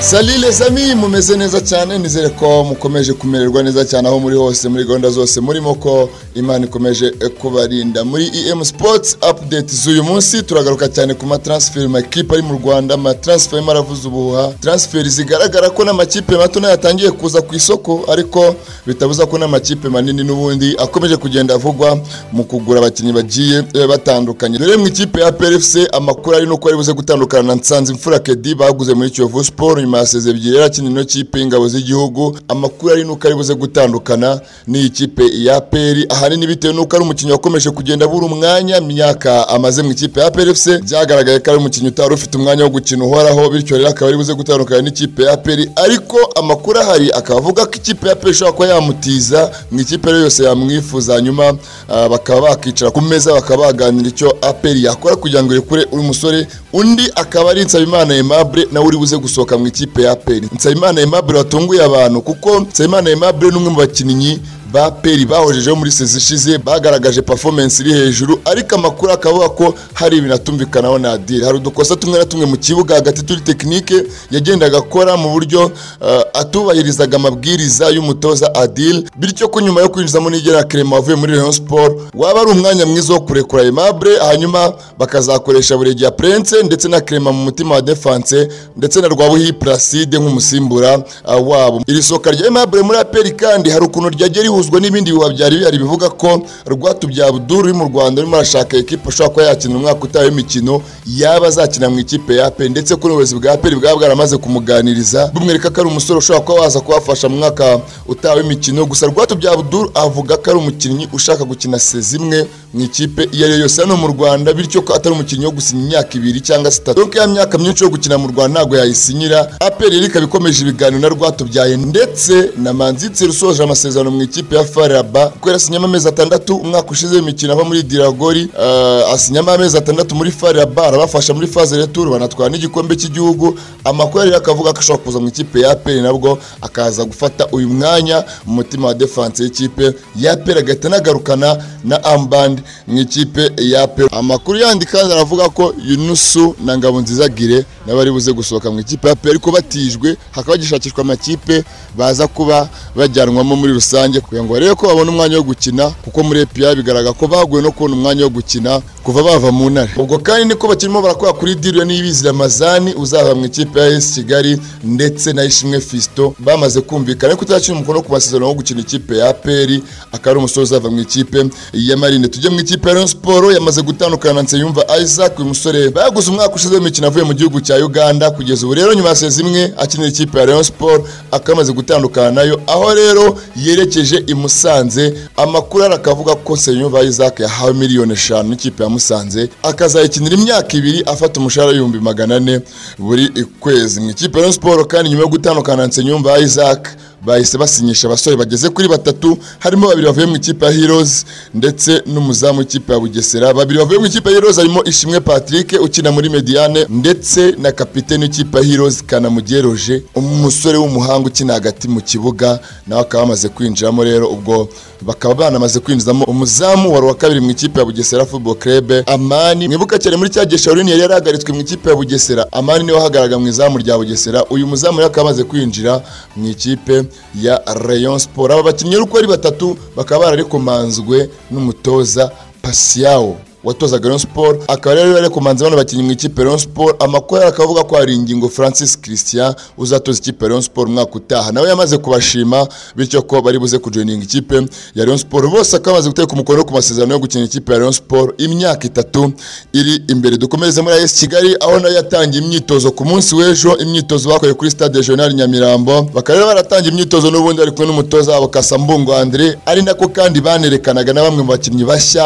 salire sami mumeze neza cyane nizere ko mukomeje kumererwa neza cyane aho muri hose muri gahunda zose murimo ko imana ikomeje kubarinda muri em sports update z'uyu munsi turagaruka cyane ku matransferi makipe ari mu rwanda amatransferi maravuze ubuhuha transferi zigaragara ko n'amakipe mato nayo yatangiye kuza ku isoko ariko bitabuza ko n'amakipe manini n'ubundi akomeje kugenda avugwa mu kugura abakinnyi bagiye eh, batandukanye dore mu ikipe ya PRFC amakuru ari nuko ari buze gutandukana na Nsanze Imfura Kedi baguze muri Kiyovu Sport nyuma ya Sezibye yarakina ino kipe y'ingabo z'igihugu amakuru ari nuko ari buze gutandukana n'iyi kipe ya PL ahanini bitewe nuko ari umukinnyi wakomeje kugenda abura umwanya mu myaka amaze mu ikipe ya PRFC byagaragaye ko ari umukinnyi utari ufite umwanya wo gukina uhoraho bityo rero akaba ari buze gutandukana n'ikipe ya PL ariko amakuru ahari akaba avuga ko ikipe ya PL ishobora kuba yamutiza mu ikipe rero yose yamwifuza hanyuma ah, bakaba bakicara ku meza bakaba baganira icyo APR yakora kugira ngo irekure uyu musore undi akaba ari Nsabimana Aimable nawe uri buze gusohoka mu ikipe ya APR Nsabimana Aimable watunguye abantu kuko Nsabimana Aimable ni umwe mu bakinnyi ba peri bahojejeho muri sezi ishize bagaragaje performance iri hejuru ariko amakuru akavuga ko hari ibintu atumvikanaho na adire hari udukosa tumwe na tumwe mu kibuga hagati turi tekinike yagendaga akora mu buryo eh, atubahirizaga amabwiriza y'umutoza adire bityo ko nyuma yo kwinjizamo n'igera kerema wavuye muri Rayon Sport waba ari umwanya mwiza wo kurekura Aimable hanyuma bakazakoresha Buregeya Prince ndetse na kerema mu mutima wa defense ndetse na Rwabuhi Placide nk'umusimbura ah, wabo iri soka rya Aimable muri aperi kandi hari ukuntu ryajya rihuzwa n'ibindi bihuha byari bihari bivuga ko Rwatubya Abdul uri mu Rwanda urimo arashaka ekipa ashobora kuba yakina umwaka utaha w'imikino yaba azakina mu ikipe ya APR ndetse ko n'ubuyobozi bwa APR bwaba bwaramaze kumuganiriza bumwereka ko ari umusore ushobora kuba waza kubafasha mu mwaka utaha w'imikino gusa Rwatubya Abdul avuga ko ari umukinnyi ushaka gukina sezi imwe mu ikipe iyo ari yo yose hano mu Rwanda bityo ko atari umukinnyi wo gusinya imyaka ibiri cyangwa se itatu donc ya myaka myinshi yo gukina mu Rwanda ntabwo yayisinyira APR rero ikaba ikomeje ibiganiro na Rwatubyaye ndetse na Manzitsira usoje amasezerano mu ikipe ya Faraba kuko yarasinyamo amezi atandatu umwaka ushize w'imikino ava muri Diragori eh, asinyamo amezi atandatu muri Faraba arabafasha muri phase retour banatwara n'igikombe cy'igihugu amakuru yari akavuga ko ashobora kuza mu ikipe ya APR nabwo akaza gufata uyu mwanya mu mutima wa defense y'ikipe ya APR agahita anagarukana na Amband mu ikipe ya APR amakuru yandi kandi aravuga ko Yunusu na Ngabonziza Gire nabo ari buze gusohoka mu ikipe ya APR ariko batijwe hakaba hagishakishwa amakipe baza kuba bajyanwamo muri rusange kugira ngo barebe ko babona umwanya wo gukina kuko muri EPR bigaragara ko baguye no kubona umwanya wo gukina kuva bava mu ntare ubwo kandi niko bakirimo barakora kuri diriyo n'ibizi ramazani uzava mu ikipe ya esi kigali ndetse na ishimwe fisito bamaze kumvikana ko utazashyira umukono ku masezerano wo gukina ikipe ya aperi akaba ari umusore uzava mu ikipe ya marine tujye mu ikipe ya Rayon siporo yamaze gutandukana na nseyumva isaac uyu musore baguze umwaka ushize w'imikino avuye mu gihugu cya uganda kugeza ubu rero nyuma ya sezi imwe akinira ikipe ya Rayon siporo akaba amaze gutandukana nayo aho rero yerekeje i musanze amakuru ari akavuga ko nseyumva isaac yahawe miliyoni eshanu n'ikipe ya musanze akazayikinira imyaka ibiri afata umushahara w'ibihumbi magana ane buri kwezi mu ikipe ya Rayon siporo kandi nyuma yo gutandukana na nseyumva isaac bahise basinyisha abasore bageze kuri batatu harimo babiri bavuye mu ikipe ya Heroes ndetse n'umuzamu w'ikipe ya Bugesera babiri bavuye mu ikipe ya Heroes harimo Ishimwe Patrick ukina muri Mediane ndetse na kapiteni w'ikipe ya Heroes Kanamugiye Roger umusore w'umuhanga ukina hagati mu kibuga nawe akaba amaze kwinjiramo rero ubwo bakaba banamaze kwinjizamo umuzamu wari uwa kabiri mu ikipe ya Bugesera Football Club Amani mwibuka cyane muri cya gisha Orine yari yarahagaritswe mu ikipe ya Bugesera Amani niwe wahagararaga mu izamu rya Bugesera uyu muzamu rero akaba amaze kwinjira mu ikipe ya Rayon Sport aba bakinnyi uko ari batatu bakaba bararikomanzwe n'umutoza Pasiao watozaga Rayon Sport akaba rero barikomanze bano bakinnyi mu ikipe ya Rayon Sport amakuru yari akavuga ko hari ingingo Francis Christian uzatoza ikipe ya Rayon Sport umwaka utaha nawe yamaze kubashima bityo ko bari buze kujoininga ikipe ya Rayon Sport bose akaba bamaze guteka umukono ku masezerano yo gukina ikipe ya Rayon Sport imyaka itatu iri imbere dukomereze muri AS Kigali aho nayo yatangiye imyitozo ku munsi w'ejo imyitozo bakorewe kuri stade regional Nyamirambo bakaba rero baratangiye imyitozo n'ubundi ari kumwe n'umutoza wabo Kasambungo Andre ari nako kandi banerekanaga na bamwe mu bakinnyi bashya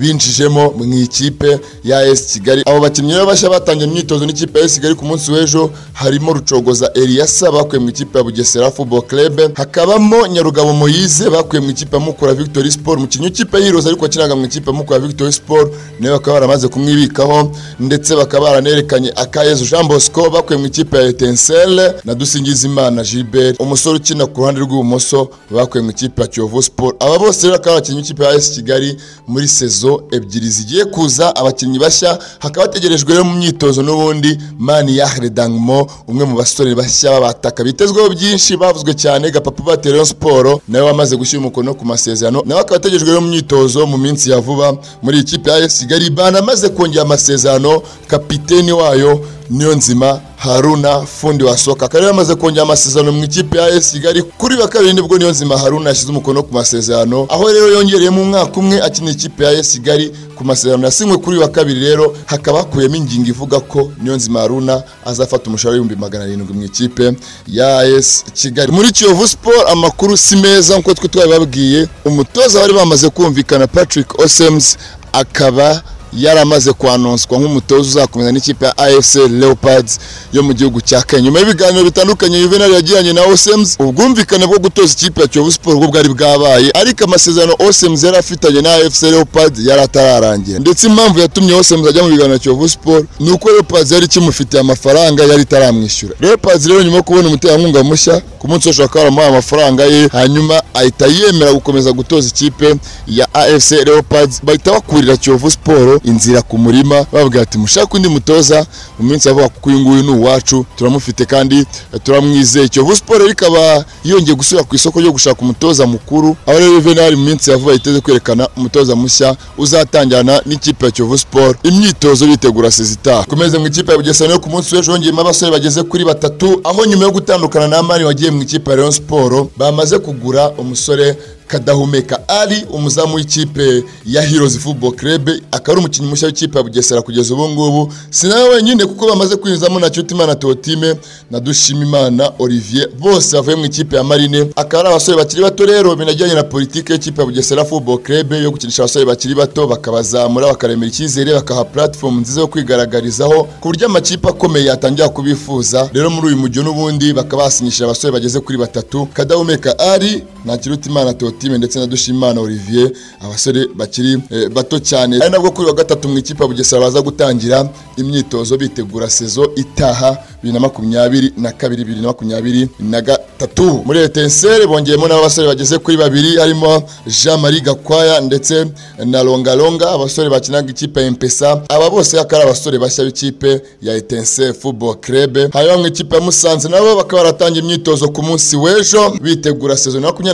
binjijemo mu ikipe ya AS Kigali abo bakinnyi rero bashya batangiye imyitozo n'ikipe ya AS Kigali ku munsi w'ejo harimo Rucogoza Eliasa bakuye mu ikipe ya Bugesera Football Club hakabamo Nyarugabo Moise bakuye mu ikipe ya Mukura Victory Sport umukinnyi w'ikipe ya Heroes ariko akinaga mu ikipe ya Mukura Victory Sport nawe bakaba baramaze kumwibikaho ndetse bakaba baranerekanye Akayezu Jean Bosco bakuye mu ikipe ya Etincelle na Dusingizimana Gilbert umusore ukina ku ruhande rw'ibumoso bakuye mu ikipe ya Kiyovu Sport aba bose rero akaba abakinnyi b'ikipe ya AS Kigali muri sezo ebyiri zigiye hagiye kuza abakinnyi bashya hakaba hategerejwe rero mu myitozo n'ubundi mani yahere dangmo umwe mu basore bashya b'abataka bitezweho byinshi bavuzwe cyane gapapu batera siporo nawe wamaze gushyira umukono ku masezerano nawe akaba ategerejwe rero mu myitozo mu minsi ya vuba muri ikipe ya FC Gariban amaze kongera amasezerano kapiteni wayo niyo nzima haruna fundi wa soka akaba yamaze kongera amasezerano mu ikipe ya AS Kigali kuri wa kabiri nibwo niyo nzima haruna yashyize umukono ku masezerano aho rero yongereyemo umwaka umwe akina ikipe ya AS Kigali ku masezerano yasinywe kuri wa kabiri rero hakaba hakuyemo ingingo ivuga ko niyo nzima haruna azafata umushahara w'ibihumbi magana arindwi mu ikipe ya AS Kigali muri Kiyovu Sport amakuru si meza nk'uko twe twabibabwiye umutoza bari bamaze kumvikana Patrick Osems akaba yaramaze kwanonswa nk'umutoza uzakomeza n'ikipe ya AFC Leopards yo mu gihugu cya Kenya nyuma y'ibiganiro bitandukanye Juvenal yagiranye na Osems ubwumvikane bwo gutoza ikipe ya Kiyovu Sport bwo bwari bwabaye ariko amasezerano Osems yari afitanye na AFC Leopards yari atararangira ndetse impamvu yatumye Osems ajya mu biganiro na Kiyovu Sport ni uko Leopards yari ikimufitiye amafaranga yari itaramwishyura Leopards rero nyuma yo kubona umuterankunga mushya ku munsi wose bakaba baramuhaye amafaranga ye hanyuma ahita yemera gukomeza gutoza ikipe ya AFC Leopards bahita bakurira Kiyovu Sport inzira ku murima bavuga ati mushaka undi mutoza mu minsi avuga kuko uyu nguyu ni uwacu turamufite kandi turamwizeye Kiyovu Sport ikaba yongeye gusubira ku isoko ryo gushaka umutoza mukuru aho rero Juvenal mu minsi ya vuba iteze kwerekana umutoza mushya uzatangirana n'ikipe ya Kiyovu Sport imyitozo bitegura sezita komeze mu ikipe ya Bugesera yo ku munsi w'ejo hongeyemo abasore bageze kuri batatu aho nyuma yo gutandukana na Mani wagiye mu ikipe ya Rayon Sport bamaze kugura umusore kadahumeka ari umuzamu w'ikipe ya Heroes Football Club akaba ari umukinnyi mushya w'ikipe ya Bugesera kugeza ubu ngubu si nawe wenyine kuko bamaze kwinjizamo na Cyutimana Totime na Dushimimana Olivier bose bavuye mu ikipe ya Marine akaba ari abasore bakiri bato rero binajyanye na politike y'ikipe ya Bugesera Football Club yo gukinisha abasore bakiri bato bakabazamura bakaremera icyizere bakaha platform nziza yo kwigaragarizaho ku buryo amakipe akomeye yatangira kubifuza rero muri uyu mujyo n'ubundi bakaba basinyishije abasore bageze kuri batatu kadahumeka ari na Cyutimana Totime Totime ndetse na Dushimimana Olivier abasore bakiri eh, bato cyane ari nabwo kuri wa gatatu mu ikipe ya Bugesera baza gutangira imyitozo bitegura sezo itaha 2022 na 2022 na gatatu muri Etincelle bongeyemo n'abasore bageze kuri babiri harimo Jean Marie Gakwaya ndetse na Longalonga abasore bakinaga ikipe ya Impesa aba bose akari abasore bashya b'ikipe ya Etincelle Football Club hanyuma mu ikipe ya Musanze nabo bakaba baratangira imyitozo ku munsi w'ejo bitegura sezo ya 2022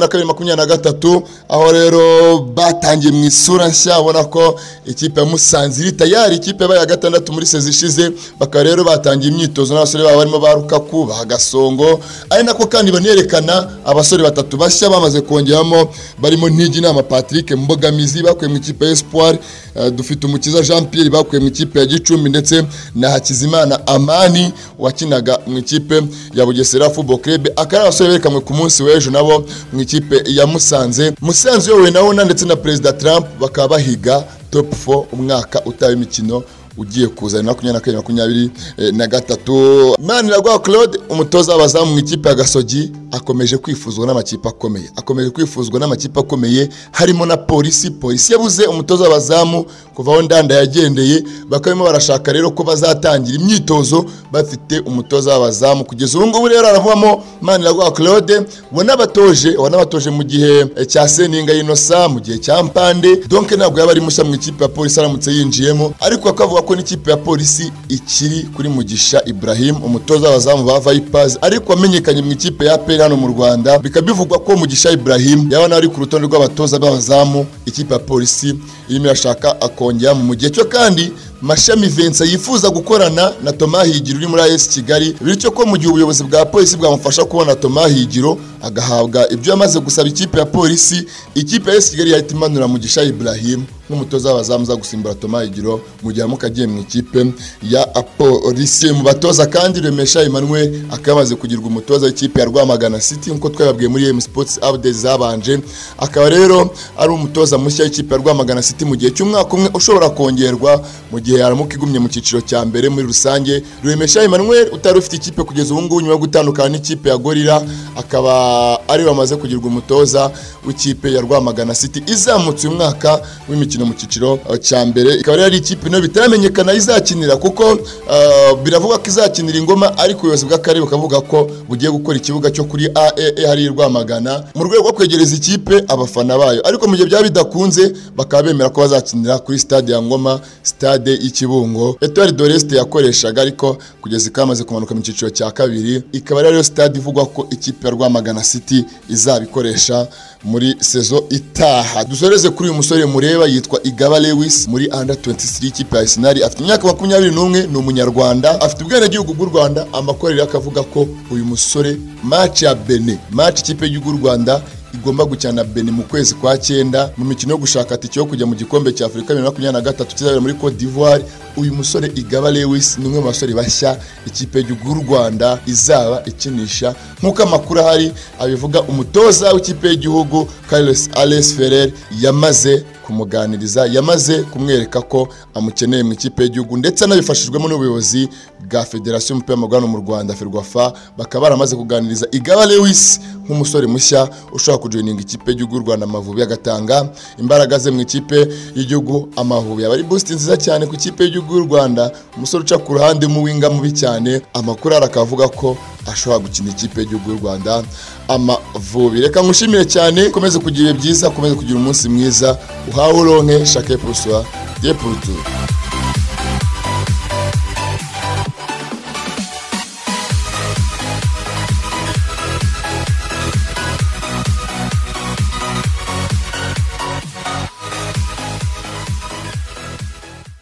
2023 gatatu aho rero batangiye mu isura nshya ubona ko ikipe ya Musanze iri tayari ikipe yabaye gatandatu muri sezi ishize bakaba rero batangiye imyitozo n'abasore babo barimo ba Rukaku bahagasongo ari nako kandi banerekana abasore batatu bashya bamaze kongeramo barimo Ntigi nama Patrick Mbogamizi bakuye mu ikipe ya Espoir uh, dufite umukiza Jean Pierre bakuye mu ikipe ya Gicumbi ndetse na Hakizimana Amani wakinaga mu ikipe ya Bugesera Football Club akaba abasore berekamwe ku munsi w'ejo nabo mu ikipe ya Musanze musanze musanze yowe nawo na ndetse na perezida trump bakaba bahiga top 4 umwaka utaba imikino ugiye kuza na makumyabiri makumyabiri na gatatu maniragwa claude umutoza w'abazamu mu ikipe ya gasogi akomeje kwifuzwa n'amakipe akomeye akomeje kwifuzwa n'amakipe akomeye harimo na polisi polisi yabuze umutoza w'abazamu kuva aho ndanda yagendeye bakaba barashaka rero ko bazatangira imyitozo bafite umutoza w'abazamu kugeza ubu ngubu rero aravamo maniragwa claude wanabatoje wanabatoje mu gihe cya seninga y'inosa mu gihe cya mpande donke ntabwo yaba ari mushya mu ikipe ya polisi aramutse yinjiyemo ariko akavuga ko n'ikipe ya polisi ikiri kuri mugisha ibrahim umutoza w'abazamu ba vipers ariko wamenyekanye mu ikipe ya aperi hano mu rwanda bikaba bivugwa ko mugisha ibrahim yaba nawe ari ku rutonde rw'abatoza b'abazamu ikipe ya polisi irimo irashaka akongeramo mu gihe cyo kandi mashami Vincent yifuza gukorana na Thomas Higiro uri muri AS Kigali bityo ko mu gihe ubuyobozi bwa polisi bwamufasha kubona Thomas Higiro agahabwa ibyo yamaze gusaba ikipe ya polisi ikipe ya AS Kigali yahita imanura Mugisha Ibrahim nk'umutoza w'abazamu za gusimbura Thomas Higiro mu gihe amuka agiye mu ikipe ya polisi mu batoza kandi Remesha Emmanuel akamaze kugirwa umutoza w'ikipe ya Rwamagana City nk'uko twababwiye muri M Sports updates zabanje akaba rero ari umutoza mushya w'ikipe ya Rwamagana City mu gihe cy'umwaka umwe ushobora kongerwa mu gihe gihe aramuka igumye mu cyiciro cya mbere muri rusange rwemesha Emmanuel utari ufite ikipe kugeza ubu ngubu nyuma yo gutandukana n'ikipe ya Gorira akaba ah, ari bamaze kugirwa umutoza w'ikipe ya Rwamagana City izamutse uyu mwaka w'imikino mu cyiciro ah, cya mbere ikaba rero ari ikipe nayo bitaramenyekana izakinira kuko ah, biravugwa ko izakinira ingoma ariko ubuyobozi bw'akarere bukavuga ko bugiye gukora ikibuga cyo kuri AAA hariya i Rwamagana mu rwego rwo kwegereza ikipe abafana bayo ariko mu gihe byaba bidakunze bakaba bemera ko bazakinira kuri stade ya Ngoma stade y'Ikibungo Etoile Doreste yakoreshaga ariko kugeza ikaba yamaze kumanuka mu cyiciro cya kabiri ikaba rero stade ivugwa ko ikipe ya Rwamagana City izabikoresha muri sezo itaha dusoreze kuri uyu musore mureba yitwa Igaba Lewis muri under 23 ikipe ya Arsenal afite imyaka makumyabiri n'umwe ni umunyarwanda afite ubwenegihugu bw'u Rwanda amakorero akavuga ko uyu musore match ya Benin match ikipe y'igihugu y'u Rwanda igomba gukina Benin mu kwezi kwa cyenda mu mikino yo gushaka tike yo kujya mu gikombe cya Afurika bibiri na makumyabiri na gatatu kizabera muri Cote d'Ivoire uyu musore Igaba Lewis ni umwe mu basore bashya ikipe y'igihugu y'u Rwanda izaba ikinisha nk'uko amakuru ahari abivuga umutoza w'ikipe y'igihugu Carlos Alex Ferrer yamaze kumuganiriza yamaze kumwereka ko amukeneye mu ikipe y'igihugu ndetse anabifashijwemo n'ubuyobozi bwa federasiyo y'umupira w'amaguru hano mu Rwanda Ferwafa bakaba baramaze kuganiriza Igaba Lewis nk'umusore mushya ushobora kujoininga ikipe y'igihugu y'u Rwanda Amavubi agatanga imbaraga ze mu ikipe y'igihugu Amavubi aba ari boost nziza cyane ku ikipe y'igihugu y'u Rwanda umusore uca ku ruhande w'uwinga mubi cyane amakuru ahari akavuga ko ashobora gukina ikipe y'igihugu y'u Rwanda Amavubi reka nkushimire cyane ukomeze kugira ibihe byiza ukomeze kugira umunsi mwiza uhawe uronke shake pour soi, Dieu pour tout